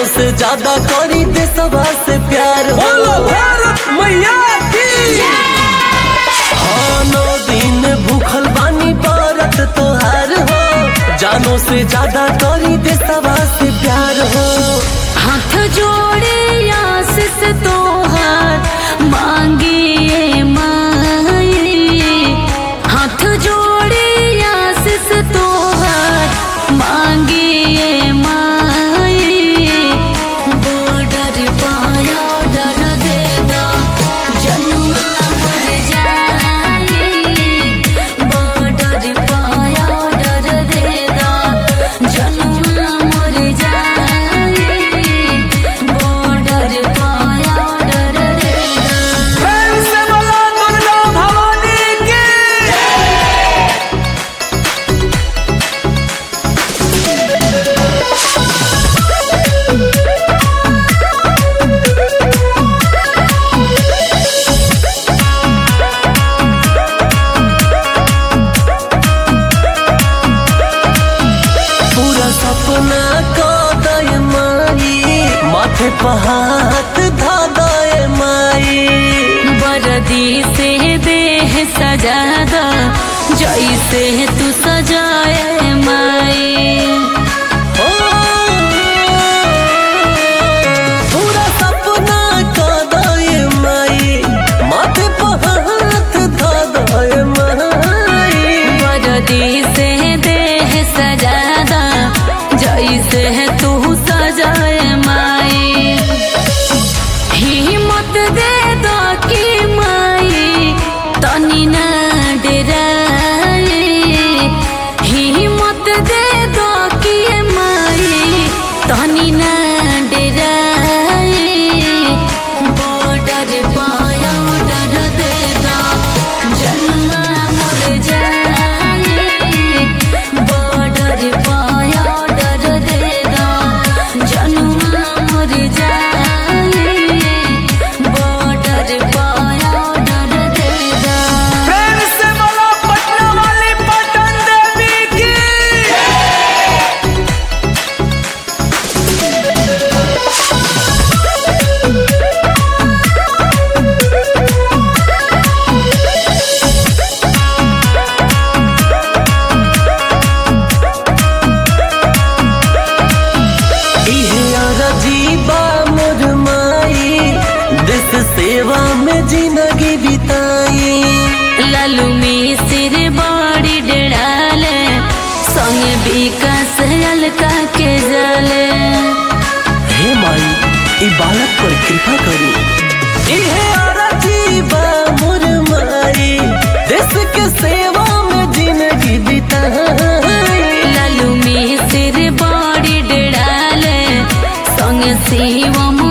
से ज्यादा करी देशवा से प्यार हो बोलो भारत मैया की हाँ नौ दिन भूखल बानी भारत तोहार हो जानो से ज्यादा करी देशवा से प्यार हो हाथ जोड़े आशीष तोहार मांगिए माई हाथ जोड़े आशीष तोहार मांगिए माई बॉर्डर पाया डर देदा जनुआ मर जाए बॉर्डर पाया डर देदा जनुआ मर जाए बॉर्डर पाया डर देदा प्रेम से बोलो दुर्गा भवानी की पूरा सपना का दय माई माथे पर हाथ धा दय माई बरदी से देह सजादा जैसे तू सजाए माई ओ, पूरा सपना का दय माई माथे पर हाथ धा दय माई बरदी से देह सजादा जैसे तू सजाए माई हिम्मत दे दो कि माई तनी ना डराए हिम्मत दे दो कि माई तनी ना डराए बॉर्डर पाया डर दे दो जन्मा मर जाए बॉर्डर पाया डर दे दो जन्मा मर जाए बॉर्डर पाया डर दे दो प्रेम से बोलो पटना वाली पटन देवी की इहे अजीबा मोर माई देश सेवा में जिंदगी बिताई लालू में सिर बड़ी डड़ाले संगे विकास हल्का के जाले हे माई ई बालक पर कृपा करी इहे अजीबा मोर माई देश के सेवा में जिंदगी बिताई लालू में सिर बड़ी डड़ाले संगे शिवम